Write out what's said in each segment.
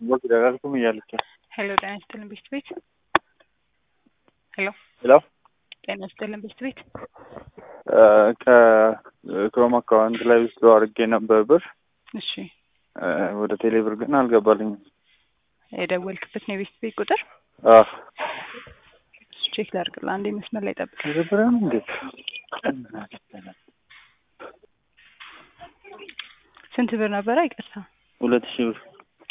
ወግ ደጋግኩም እያለች ነው። ሄሎ ጤና ይስጥልን ቤት ቤት ሄሎ ሄሎ ጤና ይስጥልን ቤት ቤት ከክሮም አካውንት ላይ ውስጥ አድርጌ ነበር ብር እሺ እ ወደ ቴሌ ብር ግን አልገባልኝም። የደወልክበት ነው የቤት ቤት ቁጥር አህ እሱ ቼክ ላድርግልህ አንዴ መስመር ላይ ጠብቅ ቴሌብርም እንዴት ስንት ብር ነበረ ይቅርታ ሁለት ሺህ ብር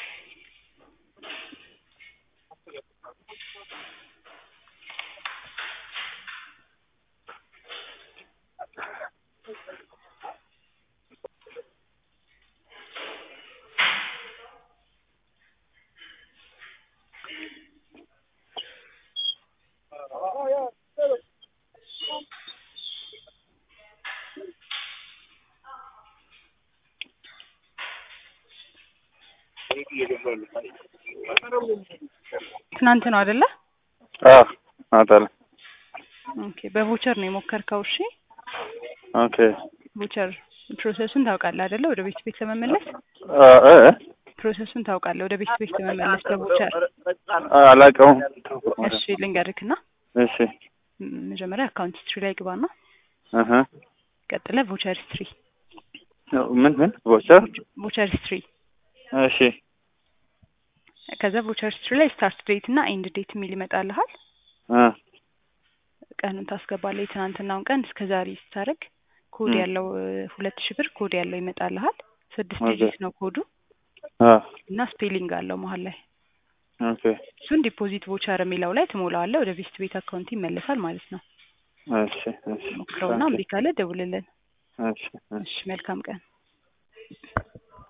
ትናንት ነው አይደለ አህ አታለ ኦኬ በቮቸር ነው የሞከርከው እሺ ኦኬ ቮቸር ፕሮሰሱን ታውቃለህ አይደለ ወደ ቤት ቤት ለመመለስ አ እ ፕሮሰሱን ታውቃለህ ወደ ቤት ቤት ለመመለስ በቮቸር አላውቀውም። እሺ ልንገርክና እሺ ም- መጀመሪያ አካውንት ሂስትሪ ላይ ግባና አሀ ቀጥለ ቮቸር ሂስትሪ ምን ምን ቮቸር ቮቸር ሂስትሪ እሺ ከዛ ቮቸር ሂስትሪ ላይ ስታርት ዴት እና ኤንድ ዴት የሚል ይመጣልሃል አ ቀኑን ታስገባለህ የትናንትናውን ቀን እስከ ዛሬ ስታደርግ ኮድ ም። ያለው እ፣ ሁለት ሺህ ብር ኮድ ያለው ይመጣልሃል ስድስት ኦኬ። ዲጂት ነው ኮዱ አ እና ስፔሊንግ አለው መሀል ላይ ኦኬ እሱን ዲፖዚት ቮቸር የሚለው ላይ ትሞላዋለህ ወደ ቬስት ቤት አካውንት ይመለሳል ማለት ነው እሺ እሺ ሞክረውና እምቢ ካለ ደውልልን እሺ እሺ እሺ መልካም ቀን